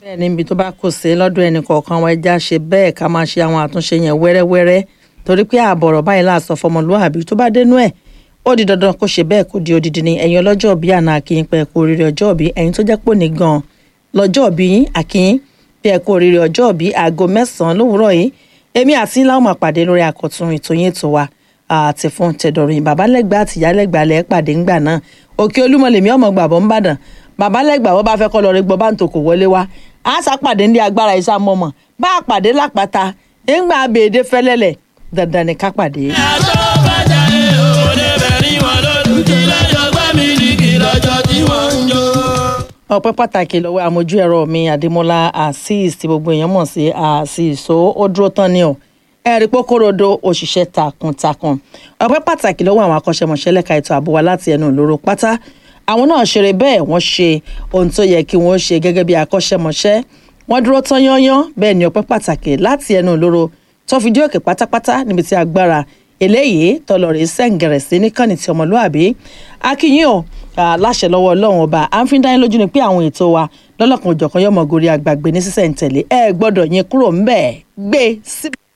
bẹ́ẹ̀ níbi tó bá kù sí lọ́dún ẹnì kọ̀ọ̀kan wa ẹja ṣe bẹ́ẹ̀ ká máa ṣe àwọn àtúnṣe yẹn wẹ́rẹ́wẹ́rẹ́ torí pé àbọ̀rọ̀ báyìí láàsọ fọmọlúwàbí tó bá dénú ẹ̀ ó di dandan kó ṣe bẹ́ẹ̀ kó di odidi ni ẹ̀yin ọlọ́jọ́ bíi àná àkíyín pé kú oríire ọjọ́ bíi ẹ̀yin tó jẹ́ pò ní gan lọ́jọ́ bíi yín àkíyín bí ẹ kú oríire ọjọ́ bíi aago mẹ́sàn-án lówùúrọ̀ yìí èmi àti láwọn máa pàdé lórí àkọ́tún ìtòyìn ètò wa àti fún tẹ̀dọ̀rìn babalẹ́gbàá àtìyálẹ́gbàá lẹ́ pàdé ńgbà náà òkè olúmọlẹ̀mí ọmọ gbàbọ̀ ńbàdàn babalẹ́gbàá wọ́n bá fẹ́ kọ́ lọ rí gbọ́ bá ń tòkò wọlé wa á sàpàdé ní agbára ìsàmọ́mọ́ bá a pàdé lápáta ńgbà abèdè fẹ́lẹ́lẹ̀ dandan ní ká pàdé. àtọ́ bàjá ẹ̀ ò lè bẹ̀rí wọn lódù kí lọ́jọ́ gbá mi ní kí lọ́jọ́ tí wọ́n ń jó. ọpẹ́ pàtàkì lọ́wọ́ àmójú ẹ̀rọ mi adémọ́lá azeez tí gbogbo èèyàn mọ̀ sí azeez so ó dúró tán ni o ẹ̀rí pókórodo òṣìṣẹ́ takuntakun ọpẹ́ pàtàkì lọ́wọ́ àwọn akọ́ṣẹ́mọṣẹ́ lẹ́ka ètò ààbò wa láti ẹnu ìloro pátá àwọn náà ṣeré bẹ́ẹ̀ wọ́n ṣe ohun tó yẹ kí wọ́n ṣe gẹ́gẹ́ bí akọ́ṣẹ́mọṣẹ́ wọ́n dúró tán yányán bẹ́ẹ̀ ni ọpẹ́ pàtàkì láti ẹnu ìloro tó fi dé òkè pátápátá níbi tí agbára eléyìí tọlọrẹ sẹ́ǹgẹ̀rẹ̀ sí níkànnì tí ọmọlúàbí akínyìn o láṣẹ lọ́wọ́ ọlọ́run ọba à ń fi dání lójú ni pé àwọn ètò wa lọ́lọ́kan òjọ̀kan yọmọ gorí àgbàgbé ní sísẹ̀ǹtẹ̀lé ẹ gbọ́dọ̀ yín kúrò ńbẹ̀ gbé síbẹ̀.